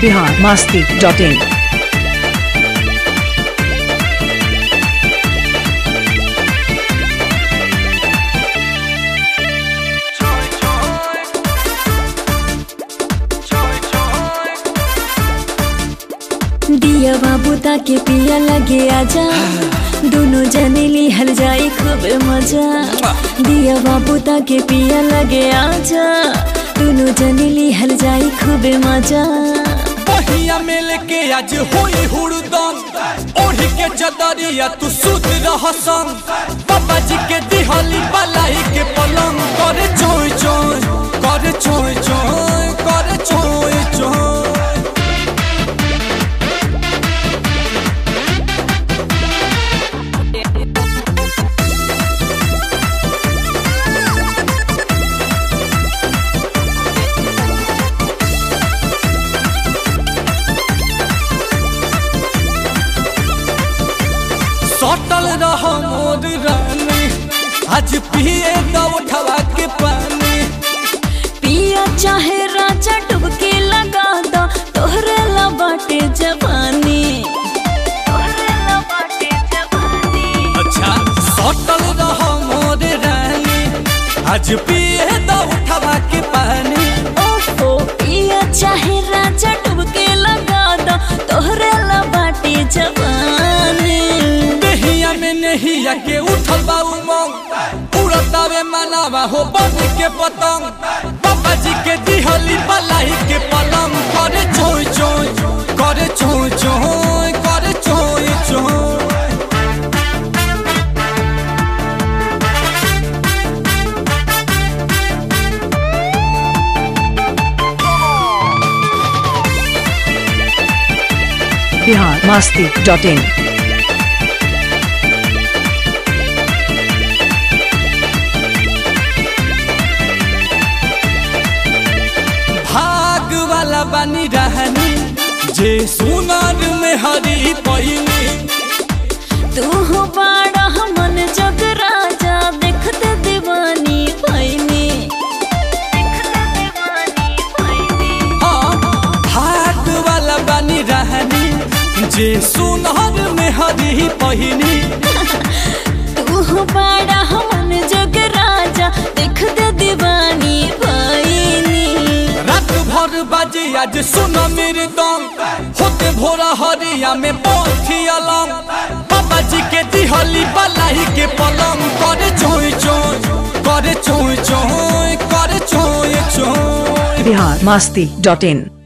Bihar Masti dot in दिया बाबू ताके पिया लगे आजा दोनों जने लिहल जाए खूब मजा दिया बाबू ताके पिया लगे आजा दोनों जने लिहल जाए खूब मजा बहिया मिल के आज होई हुड़दम ओढ़ी के चदरिया तू सुत रह संग बाबा जी के दिहली बलाई के पलंग करे चोय चोय करे चोय चोय करे चोय चोय सटल रह मोर रानी आज पिए दो उठवा के पानी पिया चाहे राजा डुबके लगा दो तोहरे ला बाटे जवानी तोहरे ला बाटे जवानी अच्छा सटल रह मोर रानी आज पिए दो उठवा के पानी ओफो पिया चाहे राजा डुबके लगा दो तोहरे ला बाटे जवानी दहिया में नहीं के उठल बा उमंग उड़तावे मनावा हो बन के पतंग बाबा जी के दिहली बलाई के पलंग करे चोय चोय करे चोय चोय करे चोय चोय बिहार मास्ती डॉट इन भाग वाला बनी रहनी जे सुनार में हरी पहिनी तू हो बड़ा मन जग राजा देखते दीवानी भैनी देखते दीवानी भैनी हाँ भाग वाला बनी रहनी जे सुनार में हरी पहिनी तू हो बड़ा मन जग राजा देखते दीवानी भैनी रात भर बाजे आज सुन मेरे दम होते भोरा हरिया में पहुंची अलम बाबा जी के दिहली बलाई के पलंग करे चोय चोय करे चोय चोय करे चोय चोय बिहार मास्ती डॉट इन